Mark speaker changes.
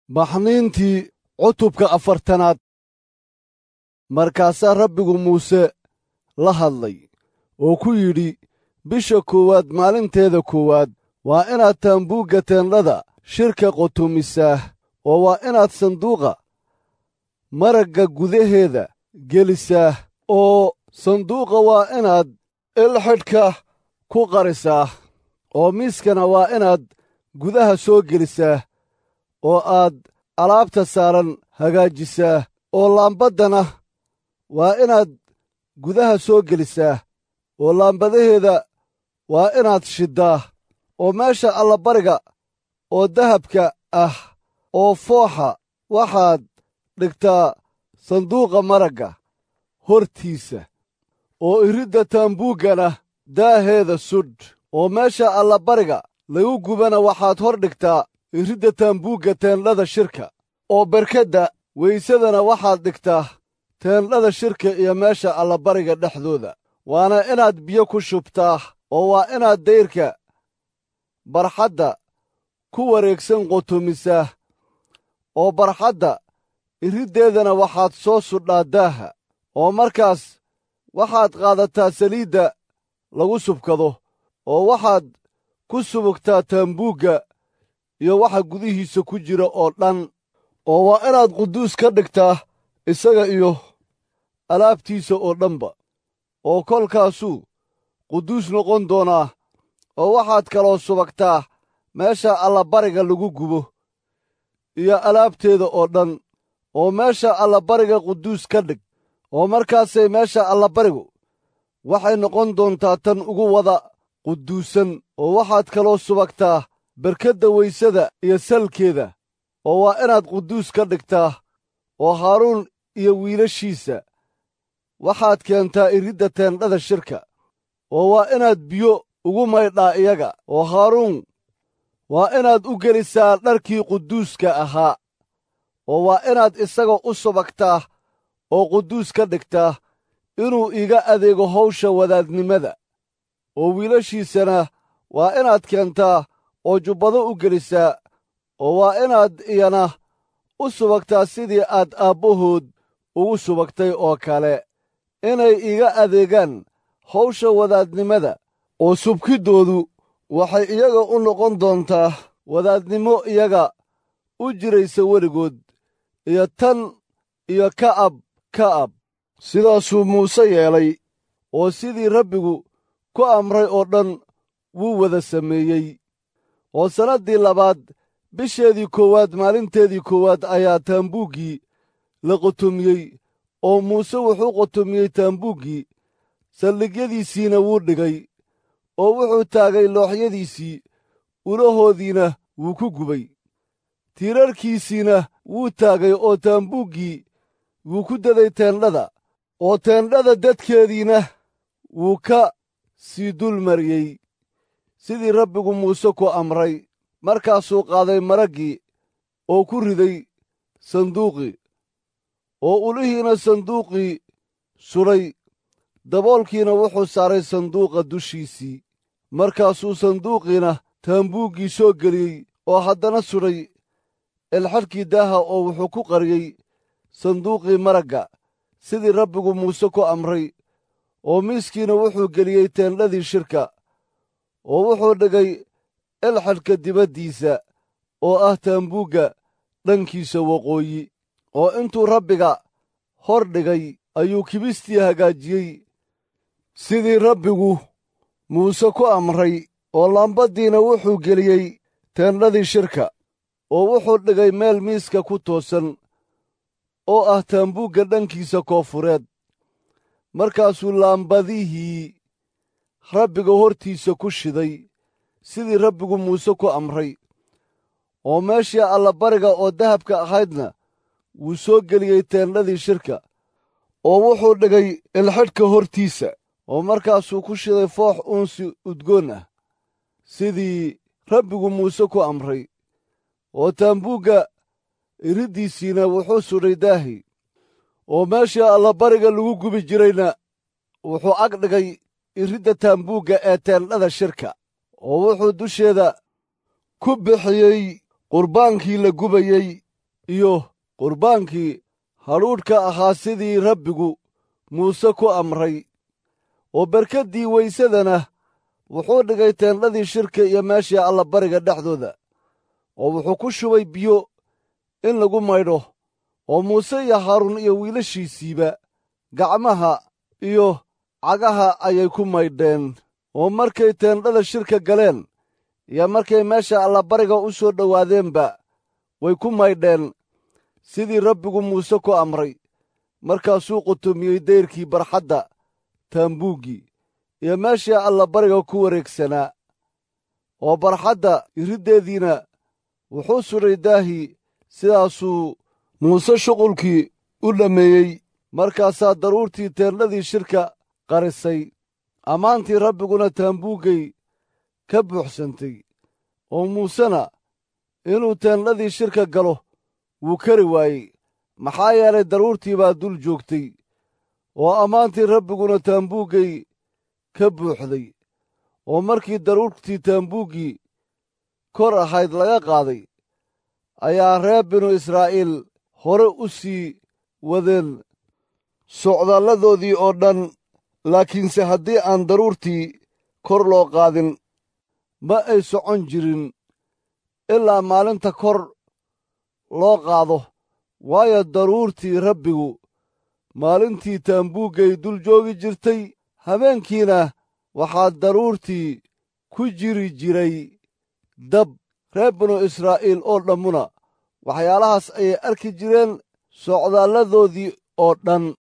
Speaker 1: baxniintii cutubka afartanaad markaasaa rabbigu muuse la hadlay oo ku yidhi bisha koowaad maalinteeda koowaad waa inaad taambuugga teendhada shirka qotumisaa oo waa inaad sanduuqa maragga gudaheeda gelisaa oo sanduuqa waa inaad ilxidhka ku qarisaa oo miiskana waa inaad gudaha soo gelisaa oo aad alaabta saaran hagaajisaa oo laambaddana waa inaad gudaha soo gelisaa oo laambadaheeda waa inaad shiddaa oo meesha allabariga oo dahabka ah oo fooxa waxaad dhigtaa sanduuqa maragga hortiisa oo iridda taambuuggana daaheeda sudh oo meesha allabariga lagu gubana waxaad hor dhigtaa iridda taambuugga teendhada shirka oo berkedda weysadana waxaad dhigtaa teendhada shirka iyo meesha allabariga dhexdooda waana inaad biyo ku shubtaa oo waa inaad dayrka barxadda ku wareegsan qotumisaa oo barxadda iriddeedana waxaad soo sudhaa daaha oo markaas waxaad qaadataa saliidda lagu subkado oo waxaad ku subugtaa taambuugga iyo waxa gudihiisa ku jira oo dhan oo waa inaad quduus ka dhigtaa isaga iyo alaabtiisa oo dhanba oo kolkaasuu quduus noqon doonaa oo waxaad kaloo subagtaa meesha allabariga lagu gubo iyo alaabteeda oo dhan oo meesha allabariga quduus ka dhig oo markaasay meesha allabarigu waxay noqon doontaa tan ugu wada quduusan oo waxaad kaloo subagtaa berkedda weysada iyo salkeeda oo waa inaad quduus ka dhigtaa oo haaruun iyo wiilashiisa waxaad keentaa iridda teendhada shirka oo waa inaad biyo ugu maydhaa iyaga oo haaruun waa inaad u gelisaa dharkii quduuska ahaa oo waa inaad isaga u subagtaa oo quduus ka dhigtaa inuu iga adeego hawsha wadaadnimada oo wiilashiisana waa inaad keentaa oo jubbado u gelisaa oo waa inaad iyana u subagtaa sidii aad aabbahood ugu subagtay oo kale inay iga adeegaan hawsha wadaadnimada oo subkiddoodu waxay iyaga u noqon doontaa wadaadnimo iyaga u jiraysa weligood iyo tan iyo ka'ab ka'ab sidaasuu muuse yeelay oo sidii rabbigu ku amray oo dhan wuu wada sameeyey oo sannaddii labaad bisheedii koowaad maalinteedii koowaad ayaa taambuuggii la qotomiyey oo muuse wuxuu qotomiyey taambuuggii saldhigyadiisiina wuu dhigay oo wuxuu taagay looxyadiisii ulahoodiina wuu ku gubay tiirarkiisiina wuu taagay oo taambuuggii wuu ku daday teendhada oo teendhada dadkeediina wuu ka sii dul mariyey sidii rabbigu muuse ku amray markaasuu qaaday maraggii oo ku riday sanduuqii oo ulihiina sanduuqii sudhay daboolkiina wuxuu saaray sanduuqa dushiisii markaasuu sanduuqiina taambuuggii soo geliyey oo haddana sudhay elxadhkii daaha oo wuxuu ku qariyey sanduuqii maragga sidii rabbigu muuse ku amray oo miiskiina wuxuu geliyey teendhadii shirka oo wuxuu dhigay elxadhka dibaddiisa oo ah taambuugga dhankiisa waqooyi oo intuu rabbiga hor dhigay ayuu kibistii hagaajiyey sidii rabbigu muuse ku amray oo laambaddiina wuxuu geliyey teendhadii shirka oo wuxuu dhigay meel miiska ku toosan oo ah taambuugga dhankiisa koofureed markaasuu laambadihii rabbiga hortiisa ku shiday sidii rabbigu muuse ku amray oo meeshii allabariga oo dahabka ahaydna wuu soo geliyey teendhadii shirka oo wuxuu dhigay ilxidhka hortiisa oo markaasuu ku shiday foox uunsi udgoon ah sidii rabbigu muuse ku amray oo taambuugga iriddiisiina wuxuu sudhay daahi oo meeshii allabariga lagu gubi jirayna wuxuu ag dhigay iridda taambuugga ee teendhada shirka oo wuxuu dusheeda ku bixiyey qurbaankii la gubayey iyo qurbaankii hadhuudhka ahaa sidii rabbigu muuse ku amray oo berkaddii weysadana wuxuu dhigay teendhadii shirka iyo meeshii allabariga dhexdooda oo wuxuu ku shubay biyo in lagu maydho oo muuse iyo haaruun iyo wiilashiisiiba gacmaha iyo cagaha ayay ku maydheen oo markay teendhada shirka galeen iyo markay meesha allabariga u soo dhowaadeenba way ku maydheen sidii rabbigu muuse ku amray markaasuu qutumiyey dayrkii barxadda taambuuggii iyo meeshii allabariga ku wareegsanaa oo barxadda iriddeediina wuxuu sudhay daahii sidaasuu muuse shuqulkii u dhammeeyey markaasaa daruurtii teendhadii shirka qarisay ammaantii rabbiguna taambuuggay ka buuxsantay oo muusena inuu teendhadii shirka galo wuu kari waayey maxaa yeelay daruurtii baa dul joogtay oo ammaantii rabbiguna taambuuggay ka buuxday oo markii daruurtii taambuuggii kor ahayd laga qaaday ayaa reer binu israa'iil hore u sii wadeen socdaaladoodii oo dhan laakiinse haddii aan daruurtii kor loo qaadin ma ay socon jirin ilaa maalinta kor loo qaado waayo daruurtii rabbigu maalintii taambuuggay dul joogi jirtay habeenkiina waxaa daruurtii ku jiri jiray dab reer binu israa'iil oo dhammuna waxyaalahaas ayay arki jireen socdaalladoodii oo dhan